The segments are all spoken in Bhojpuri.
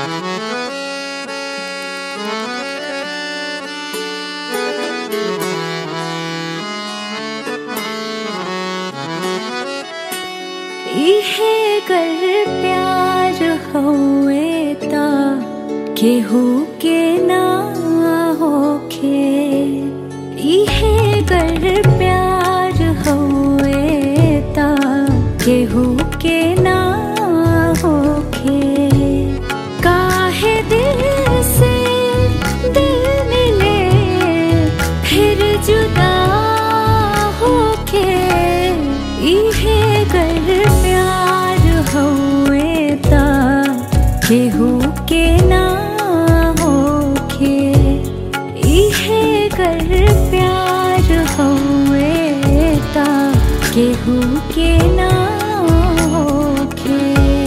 इहे कर प्यार होए ता केहू के ना होखे इहे कर प्यार होए ता केहू के ना होखे काहे दिल से दिल मिले फिर जुदा होके इहे कर प्यार होए ता केहू के ना होखे इहे कर प्यार होए ता केहू के ना होखे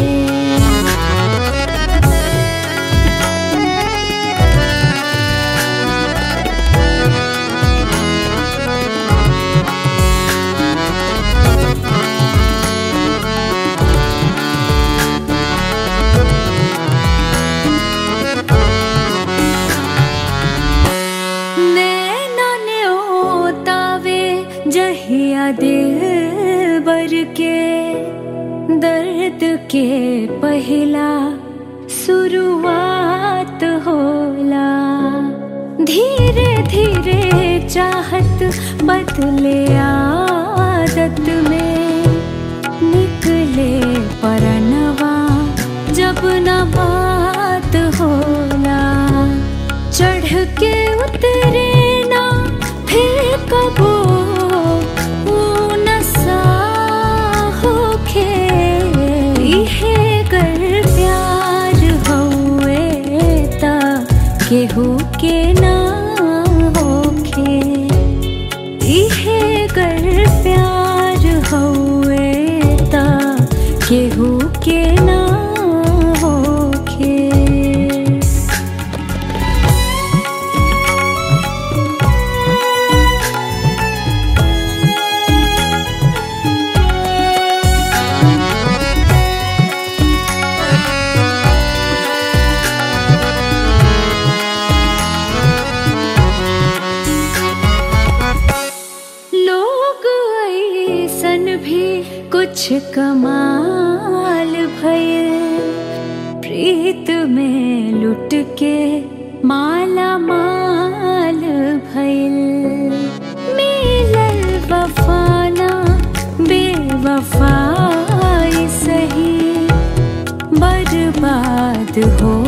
नैना ने ओतावे जहिया दिल बर के दर्द के पहला शुरुआत होला धीरे धीरे चाहत बदले आदत में निकले परनवा जब न बात होला चढ़ के उतरे ना फिर कबो वो नशा होखे इहे कर प्यार होए ता केहू के ना होखे इहे कर प्यार होए ता केहू के ना होखे लोग ऐसन भी कुछ कमाल भइल प्रीत में लुट के माला माल भइल मिलल वफाना बेवफाई सही बर्बाद हो